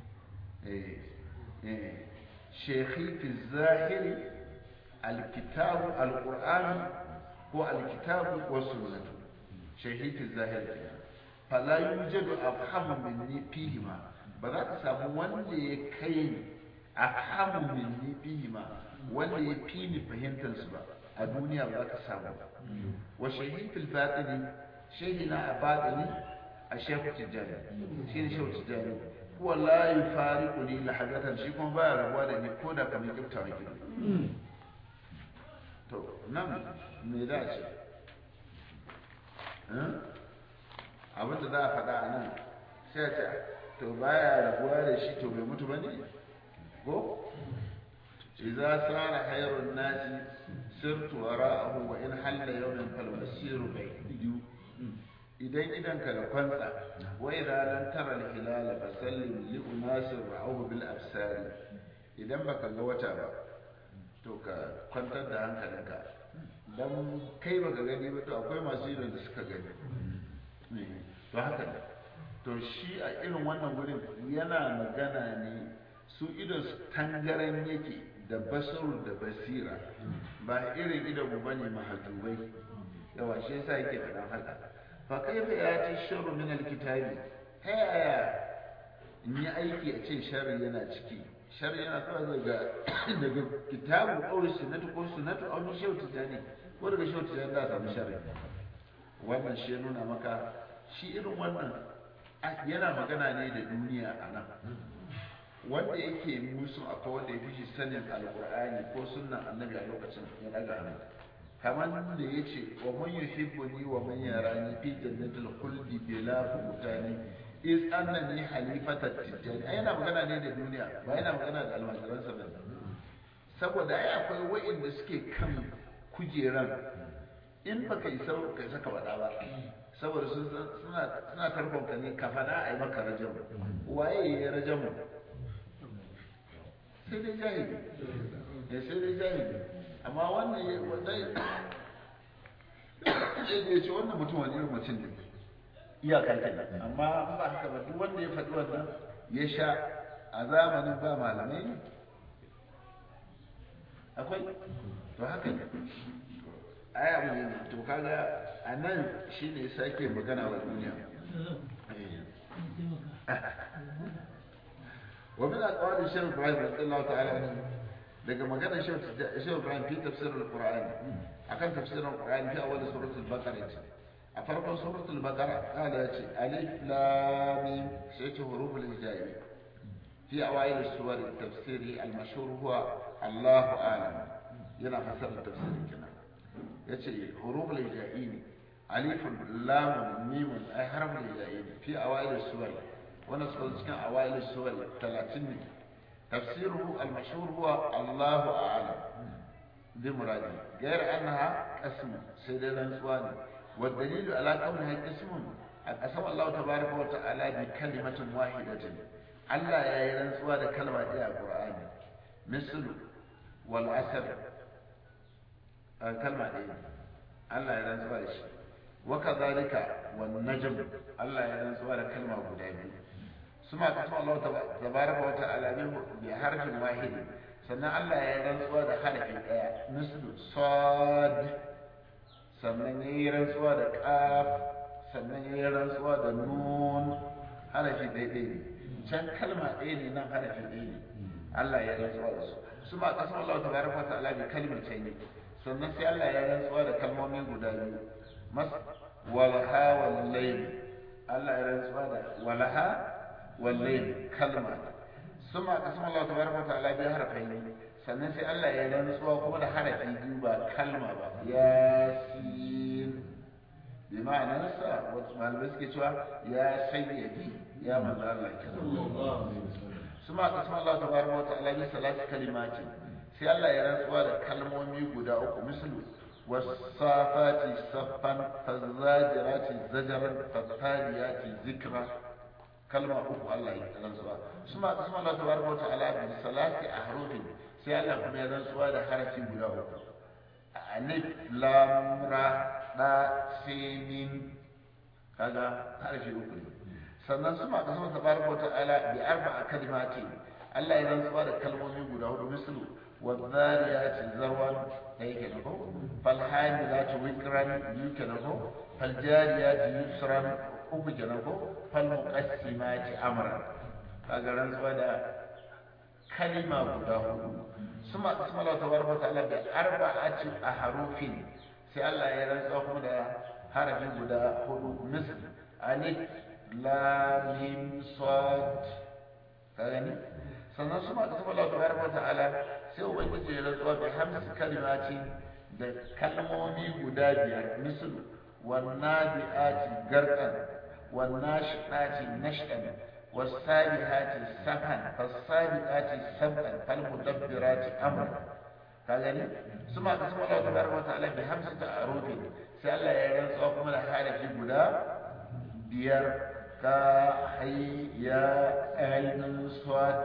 shekhi fi zahiri alkitabu alqur'ani ko alkitabu wa sunnatu shehi fi zahiri fala yujadu afhamu minni fihima ba za ka samu wanda ya kai ni afhamu minni fihima wanda ya fi ni fahimtar su ba a duniya ba za ka samu ba wa shahid fil batini shahina a batini a shehu tijjani shi ne shehu tijjani huwa la yufariqu ni lahazatan shi kuma baya rabuwa da ni ko da kamar kifta wake to nan me za a ce abinda za a faɗa a nan sai a ce to baya rabuwa da shi to bai mutu ba ne ko idza sara khairun nasi sirtu wara'ahu wa in halla yawmin fal masiru baydu idan idan ka da kwantsa wa idza lam tara al hilal fa sallim li unasir ra'ahu bil absar idan baka ga wata ba to ka kwantar da hankalinka dan kai baka gani ba to akwai masu idon da suka gani to haka ne to shi a irin wannan gurin yana magana ne su idon su tangaran yake da basarur da basira ba irin idon mu bane mahajubai yawa shi yasa yake faɗan haka fa kaifa ya ci sharru min alkitabi ta yaya in yi aiki a ce sharri yana ciki sharri yana zuwa daga daga kitabu aure sunnatu ko sunnatu aw min shawti tani ko daga shawti tani da samu sharri wannan shi ya nuna maka shi irin wannan yana magana ne da duniya a nan wanda yake musu akwai wanda ya fi shi sanin alkur'ani ko sunnan annabi a lokacin ya daga hannu kamar da ya ce wa man yuhibbuni wa man yarani fi jannatil khuldi bila futani is annani halifata tijani ai yana magana ne da duniya ba yana magana da almajiransa ba saboda ai akwai wa'inda suke kan kujeran in baka yi sau kai saka faɗa ba saboda suna suna tarkon ka ne ka faɗa a yi maka rajam waye ya rajam sai dai jahili ya sai dai jahili amma wannan ya zai ya ce wannan mutum wani irin mutum ne iyakar ta amma ba haka ba duk wanda ya faɗi wannan ya sha a zamanin ba malamai ne akwai to haka ne ai abu ne to kaga a nan shi ne sake magana wa duniya wa min aqwali shaykh Ibrahim radiyallahu ta'ala anhu daga magana shaykh Ibrahim fi tafsir al-Qur'an akan tafsirin al-Qur'an fi awwal surah al-Baqarah a farkon surah al-Baqarah qala yace alif lam mim sai ce huruf al-hijai fi awail as-suwar al-tafsir al-mashhur huwa Allahu a'lam yana fasara tafsirin kenan yace huruf al-hijai ne alif lam mim ay harf al-hijai fi awail as-suwar wannan suka cikin awail as-suwar 30 ne tafsiruhu al-mashhur huwa Allahu a'lam bi muradi غير انها قسم sai dai rantsuwa ne والدليل على كونها اسم قسم الله تبارك وتعالى بكلمة واحدة Allah ya yi rantsuwa da kalma ɗaya a Qur'ani misal wal asr kalma ɗaya Allah ya rantsuwa da shi wa kadhalika wan najm Allah ya rantsuwa da kalma guda biyu suma kasama Allah tabaraka wa ta'ala bi harfin wahid sannan Allah ya rantsuwa da harfi ɗaya misal sad sannan ya yi rantsuwa da qaf sannan ya yi rantsuwa da nun harafi daidai ne can kalma ɗaya ne nan harafi ɗaya ne Allah ya rantsuwa da su su ma kasan Allah ta baraka ta ala bi kalmar ce ne sannan sai Allah ya rantsuwa da kalmomi guda biyu mas walha wal layl Allah ya rantsuwa da walha wal layl kalma su ma kasan Allah ta baraka ta ala bi harafai ne sannan sai Allah ya rantsuwa kuma da harafi biyu ba kalma ba yasin bi ma'anarsa wasu malamai suke cewa ya sayyadi ya manzo Allah suma kasma Allah tabaraka wa ta'ala bi salati kalimatin sai Allah ya rantsuwa da kalmomi guda uku mislu wasafati saffan fazajirati zajaran fattaliyati zikra kalma uku Allah ya rantsuwa suma kasma Allah tabaraka wa ta'ala bi salati ahrufin sai Allah kuma ya rantsuwa da harafi guda uku alif lam ra da sin kaga harafi uku ne sannan su ma kasar tabaraka ta'ala bi arba'a kalimati Allah ya rantsuwa da kalmomi guda hudu mislu wa dhariyati zarwan da yake na ko fal hamilati wikran yuke na ko fal jariyati yusran uku ke na ko fal muqassimati amran kaga rantsuwa da kalima guda hudu suma kasar Allah tabaraka ta'ala bi arba'ati ahrufin sai Allah ya rantsuwa kuma da harafi guda hudu mislu alif lamim sad ka gani sannan su ma da saboda Allah tabaraka wa ta'ala sai ubangiji ya rantsuwa bi hamsi kalimati da kalmomi guda biyar misal wan nadiati garqan wan nashidati nashdan والسابحات سبحا فالسابقات سبقا فالمدبرات امرا كاغني ثم قسم الله تبارك وتعالى بخمسه اعروف sai Allah ya rantsuwa kuma da harafi guda biyar ka hayya ainihin swat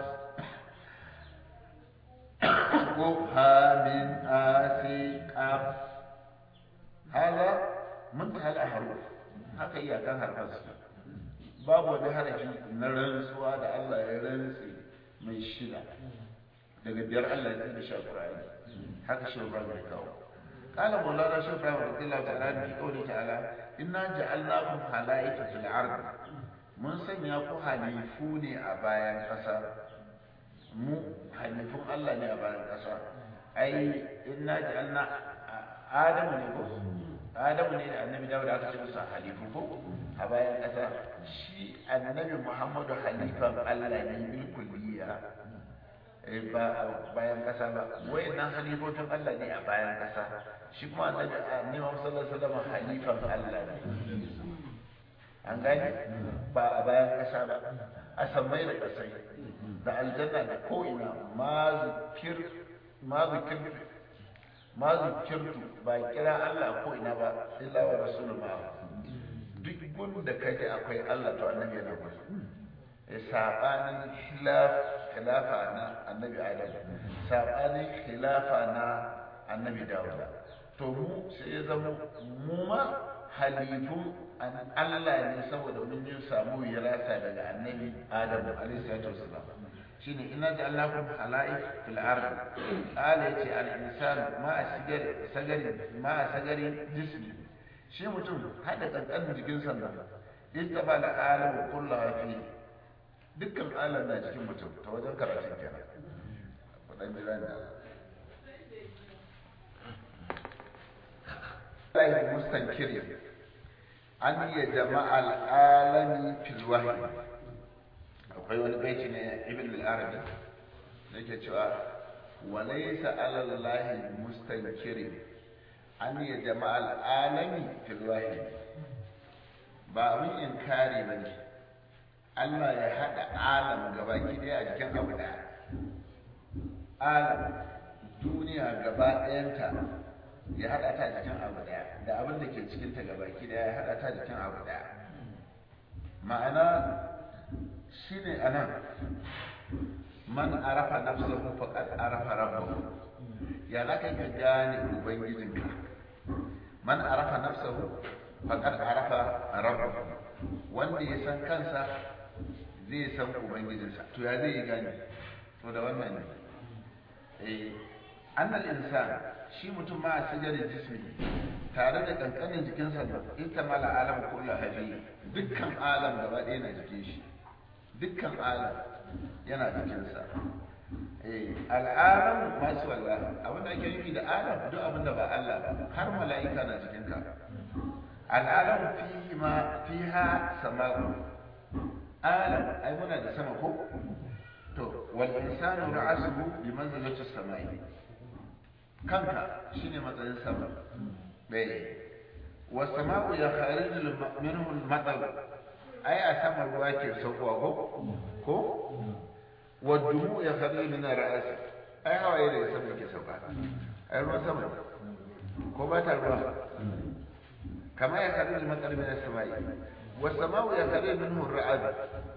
ko hamin asi qaf hada muntaha al-ahruf haka iyakan harfan su babu wani harafi na rantsuwa da Allah ya rantsi mai shida daga biyar Allah ya tsira shi Qur'ani haka shi ba mai kawo قال مولانا شيخ ابراهيم رضي الله تعالى عنه في قوله تعالى انا جعلناكم خلائف في الارض mun sanya ku halifu ne a bayan ƙasa mu halifun Allah ne a bayan ƙasa ai inna ja'alna adamu ne ko adamu ne da annabi dawud aka ce masa halifu ko a bayan ƙasa shi annabi muhammadu halifan Allah ne bil kulliya ba bayan ƙasa ba wayannan halifofin Allah ne a bayan ƙasa shi kuma annabi annabi sallallahu alaihi wasallam halifan Allah ne an gane ba a bayan ƙasa ba a sammai da ƙasai da aljanna da ko'ina ma zikir ma zikir ma zikirtu ba kira Allah ko'ina ba illa wa rasulun ma duk gun da kaje akwai Allah to annabi yana gudu sabanin khilaf khilafa na annabi adam sabanin khilafa na annabi dawud to mu sai ya zama mu ma halifun Allah ne saboda mun yi samu wirasa daga annabi adam alaihi salatu wasalam shine inna ja'alnakum khala'if fil ard qala yace al insan ma asgari sagari ma sagari jismi shi mutum hada kankanin jikin sannan ittaba al alam kullahu fi dukkan alam na cikin mutum ta wajen karatun kenan fadan jira ne Allah mustankiri an yi jama'a al'alami fil wahyi akwai wani baiti ne ibn al-arabi da yake cewa wa laysa 'ala allahi mustankiri an yi jama'a al'alami fil wahyi ba abin inkari bane Allah ya haɗa alam gaba ɗaya a jikin abu ɗaya. Alam duniya gaba ɗayanta ya hada ta jikin abu daya da abin da ke cikin ta gabaki daya ya hada ta jikin abu daya ma'ana shine anan man arafa nafsahu faqad arafa rabbahu ya za ka ka gane ubangijinka man arafa nafsahu faqad arafa rabbahu wanda ya san kansa zai san ubangijinsa to ya zai yi gane to da wannan ne eh annal insan shi mutum ma a sigarin jismi tare da kankanin jikinsa ita mala alam kullu hadi dukkan alam gaba ɗaya na jikin shi dukkan alam yana jikinsa eh al'alam masu wallah abin da ake nufi da alam duk abin da ba Allah ba har mala'ika na jikinka al'alam fihi ma fiha sama'u alam ai muna da sama ko to wal insanu ra'asuhu bi manzilati as-sama'i kanka shine matsayin sama bai was sama'u ya khariju minhu al-matar ai a sama ruwa ke saukowa ko ko wa dumu ya khariju min ar-ra's ai hawaye da sama ke sauka ai ruwan sama ko ba ta ruwa kama ya khariju al-matar min as-sama'i was sama'u ya khariju minhu ar-ra'd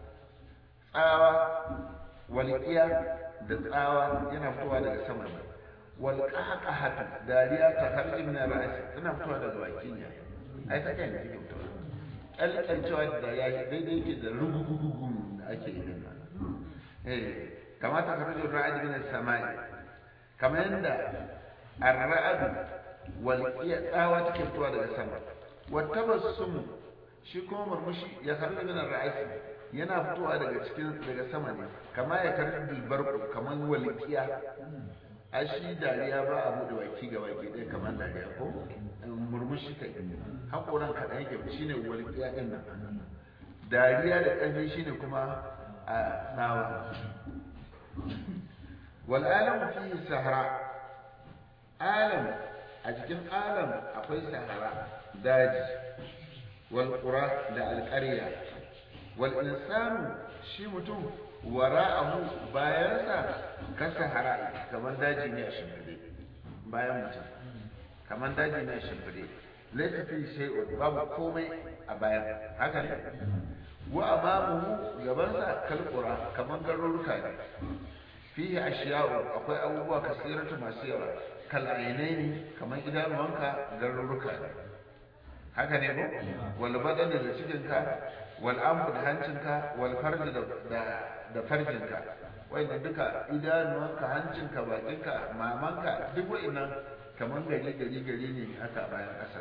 tsawa walƙiya da tsawa yana fitowa daga sama walƙaƙahatu dariya ta harji min ra'asi tana fitowa daga baki ne ai ta kai ne take fitowa ƙalƙalcewa da ya daidai yake da rugugugun da ake yi nan eh kama ta harji ra'adi min samai kamar yadda ar-ra'ad walƙiya tsawa take fitowa daga sama wa tabassum shi kuma murmushi ya harji min ra'asi yana fitowa daga cikin daga sama ne kama ya karbi bilbar kamar walƙiya a shi dariya ba a buɗe baki ga baki ɗaya kamar dariya ko murmushi kai haƙoran kaɗan yake shi ne walƙiya ɗin nan dariya da ƙarfi shi ne kuma a tsawa wal'alam fi sahara alam a cikin alam akwai sahara daji walƙura da alƙarya والإنسان shi mutum wara'ahu bayansa kasa hara kamar daji ne a shimfide bayan mutum kamar daji ne a shimfide laifin fi shay'un babu komai a bayan haka ne wa amamuhu gabansa kalqura kamar garuruka ne fihi ashiya'u akwai abubuwa kasiratu masu yawa kal ainaini kamar idanuwanka garuruka ne haka ne ko wal badan da cikinka wal anfu da hancinka wal farji da da farjinka wanda duka idanuwanka hancinka bakinka mamanka duk wa'annan kamar gari gari gari ne haka bayan ƙasa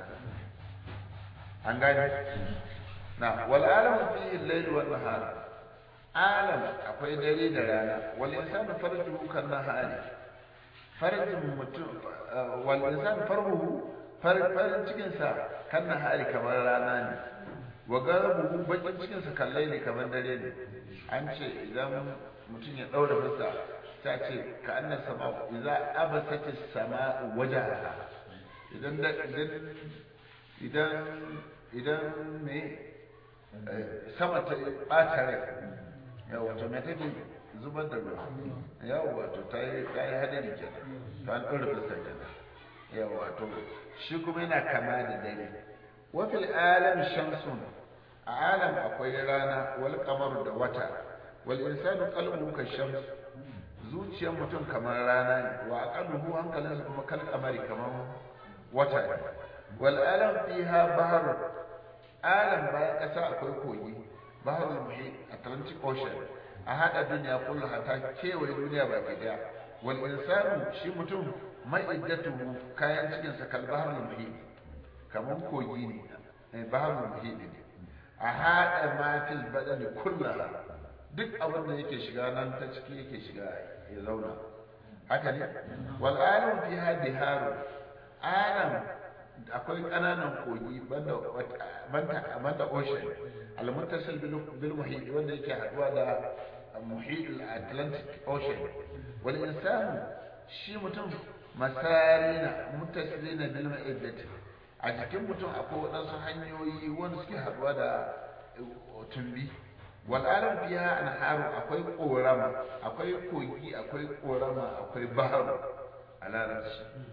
an gane na wal alamu fi al-layl wal nahar alam akwai dare da rana wal insanu farjuhu kan nahari farjin mutum wal insanu farjuhu farin cikinsa kan nahari kamar rana ne wa garabuhu bakin cikinsa kallai ne kamar dare ne an ce idan mutum ya daura fuska ta ce ka annas sama idza abasat as-sama wajaha idan idan idan idan me sama ta bata rai yawa to me take zubar da ruwa yawa wato ta yi ta yi hadari kenan to an daura fuska kenan yawa to shi kuma yana kama da dare wa fil alam shamsun a alam akwai rana wal qamar da wata wal insanu qalbuhu ka shams zuciyar mutum kamar rana ne wa aqaluhu hankalinsa kuma kal qamari kamar wata ne wal alam fiha bahr alam bayan kasa akwai kogi bahrul muhit atlantic ocean a hada duniya kullu hata kewaye duniya baki daya wal insanu shi mutum ma'iddatuhu kayan cikinsa kal bahrul muhit kamar kogi ne bahrul muhit ne a haɗa mafil baɗani kullum duk abin da yake shiga nan ta ciki yake shiga ya zauna haka ne wal alam fi hadi haru alam akwai ƙananan kogi banda banda banda ocean al muttasil bil muhit wanda yake haɗuwa da muhit al atlantic ocean wal insanu shi mutum masarina muttasilina bil ma'iddati a jikin mutum akwai waɗansu hanyoyi wanda suke haɗuwa da tumbi wal'alam biya anharu akwai korama akwai kogi akwai korama akwai baharu a larabci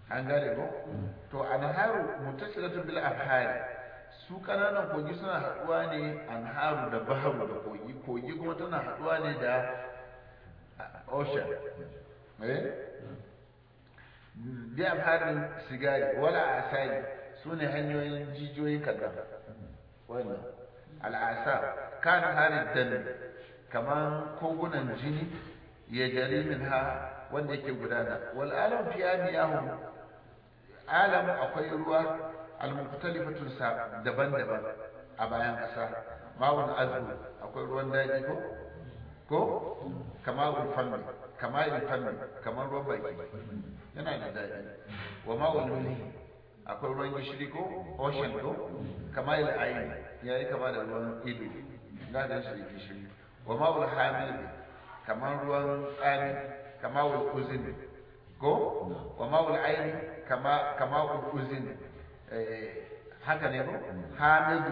an gane ko to anharu muttasilatu bil afhari su kananan kogi suna haduwa ne anharu da baharu da kogi kogi kuma tana haduwa ne da ocean eh bi afharin sigari wala asali su ne hanyoyin jijiyoyin kadan wannan al'asa kan harin dan kaman kogunan jini ya jari min ha wanda yake gudana wal alam fi amiyahum alam akwai ruwa al-mukhtalifatu daban-daban a bayan ƙasa ma'un azbu akwai ruwan daji ko ko kama'ul fanni kama'il fanni kamar ruwan baki yana da daji wa ma'ul mulhi akwai ruwan gishiri ko ocean ko kama'il ayin yayi kama da ruwan ido da shi gishiri wa ma'ul hamil kamar ruwan tsami kama'ul uzin ko wa ma'ul ayin kama kama'ul uzin haka ne ko hamidu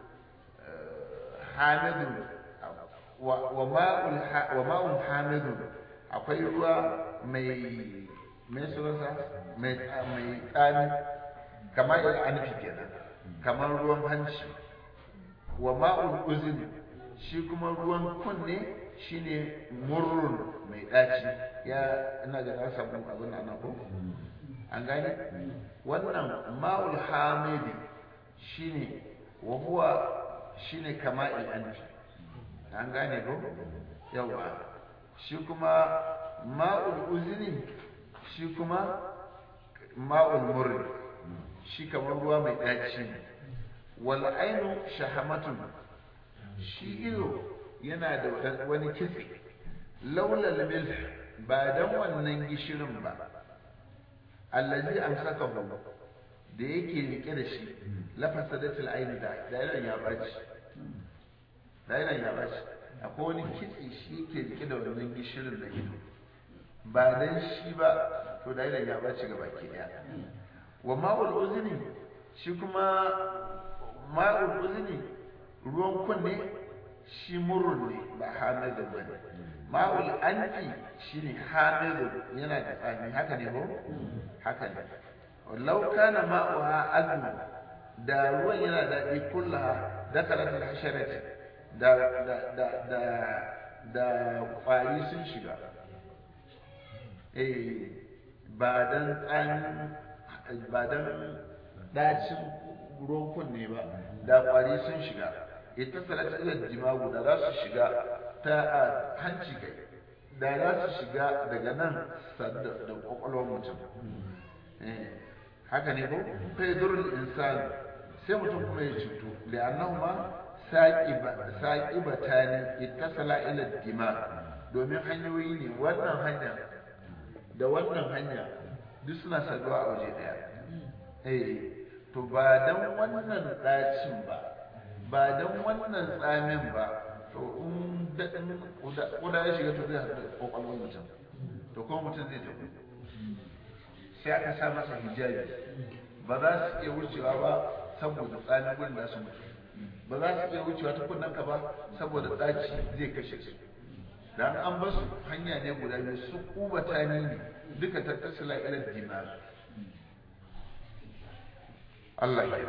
hamidu wa ma'ul wa ma'ul hamidu akwai ruwa mai mai sunansa mai mai tsami kamar anfi kenan kamar ruwan hanci wa ma'ul uzin shi kuma ruwan kunne shine murrun mai daci ya ina ga na samu abin nan ko an gane wannan ma'ul hamidi shine wa huwa shine kama'il anfi an gane ko yawa shi kuma ma'ul uzni shi kuma ma'ul murri shi kamar ruwa mai daci wal ainu shahamatun shi ido yana da wani kitse laulal milh ba dan wannan gishirin ba allazi amsakahu da yake rike da shi lafasadatul aini da dairan ya baci dairan ya baci akwai wani kitse shi yake rike da wannan gishirin da ido ba dan shi ba to dairan ya baci ga baki daya wa ma'ul uzni shi kuma ma'ul uzni ruwan kunne shi murrun ne ba hamidun ba ne ma'ul anfi shi ne hamidun yana da tsami haka ne ko haka ne lau kana ma'uha azmu da ruwan yana daɗi kullaha dakalat al-hasharat da da da da da kwari sun shiga eh ba dan tsamin ba dan dacin ruwan kunne ba da kwari sun shiga ita salata ila jimagu da za su shiga ta a hanci kai da za su shiga daga nan da kwakwalwar mutum haka ne ko fa yadurul insan sai mutum kuma ya cutu da annahu ma saqibatani ittasala ila dima domin hanyoyi ne wannan hanya da wannan hanya duk suna saduwa a waje daya eh to ba dan wannan dacin ba ba dan wannan tsamin ba to in daɗin kuda ya shiga to zai haɗu da ƙwaƙwalwar mutum to kuma mutum zai tafi sai aka sa masa hijabi ba za su iya wucewa ba saboda tsamin gudun da su mutu ba za su iya wucewa ta kunnen ka ba saboda ɗaci zai kashe su dan an basu hanya ne guda biyu su kubata ne duka tattasila ila dinar Allah ya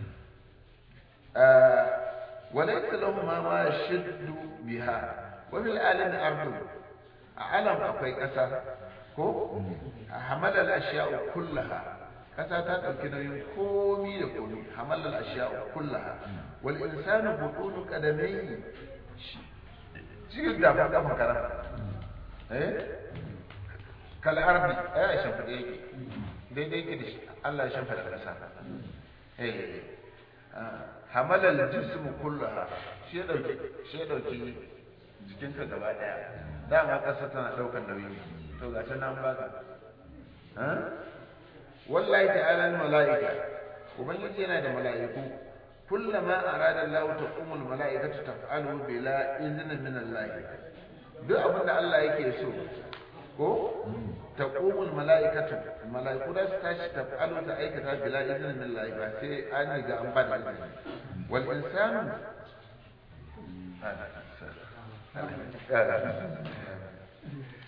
وليس لهما ما يشد بها وفي العالم أرض علم أقوي أسا ko hamal al-ashya'u kullaha kasa ta dauki nauyin komi da komi hamal al-ashya'u kullaha wal insanu budunu qadamayhi cikin da ba kafa kara eh kal ardi ai shan fade yake daidai yake da shi Allah ya shan fada kasa eh hamal al-jism kullaha shi dauki shi dauki jikinka gaba daya dama kasa tana daukar nauyi to ga nan baka ha wallahi ta'ala al malaika ubangiji yana da malaiku kullama arada Allah taqumu al malaikatu taf'alu bila izni min Allah duk abin da Allah yake so ko taqumu al malaikatu malaiku da su tashi taf'alu ta aikata bila izni min Allah ba sai an ga an ba da izini wal insanu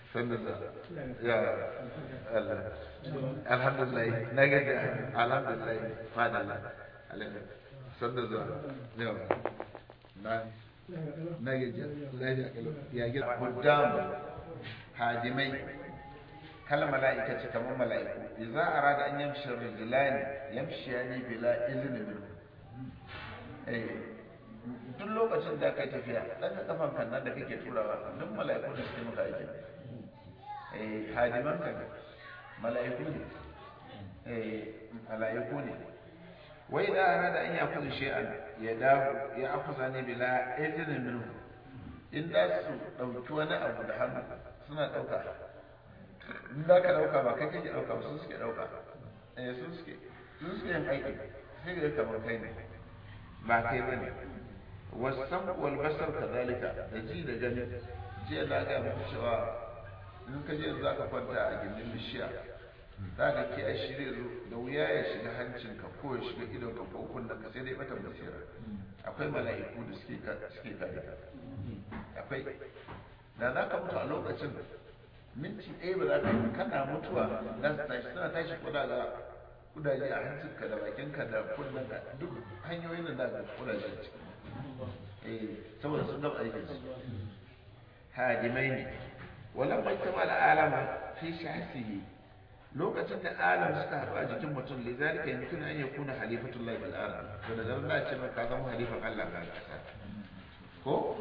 sannan da ya Allah alhamdulillah na gaji alhamdulillah fadalla sannan da ya na na gaji lafiya kalau ya gida hujjam hadimai kal mala'ika ce kamar mala'iku idza arada an yamshi rijlani yamshiyani bila izni minhu eh duk lokacin da kai tafiya dan ka kafan kan nan da kake turawa duk mala'iku da suke maka aiki eh hadiman ka mala'iku ne eh mala'iku ne wai da arada an yakuzu shay'an ya dawo ya akuza ne bila izni minhu in da su dauki wani abu da hannu suna dauka in za ka dauka ba kai kake dauka ba su suke dauka eh su suke su suke yin aiki sai ga kamar kai ne ba kai bane wasan wal basar kadalika da ji da gani jiya na ga muku cewa in ka je za ka kwanta a gindin bishiya za ka ki a shirye zo da wuya ya shiga hancinka ko ya shiga idon ka ko kunnen ka sai dai bata basira akwai mala'iku da suke suke kare akwai da za ka mutu a lokacin minti ɗaya ba za ka yi kana mutuwa za su tashi suna tashi kuda ga kudaje a hancinka da bakinka da kunnen ka duk hanyoyin da za ka kudaje a ciki eh saboda sun gaba aikin su hadimai ne walan bai kama al'alama fi shahsihi lokacin da alam suka haɗu a jikin mutum lizalika yumkinu an yakuna halifatullahi bil ard to da zan ce maka zama halifan Allah ga ƙasa ko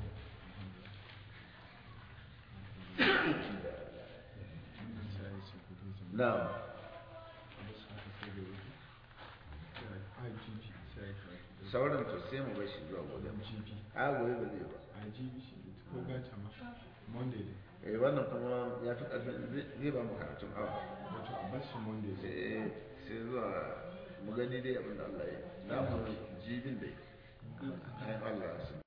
na'am sauran to sai mu bashi zuwa gobe a gobe ba zai ba eh wannan kuma ya fi ƙarfin zai ba mu karatun awa wato a bashi monday sai sai zuwa mu gani dai abin da Allah ya yi na mu jibin dai ayan Allah su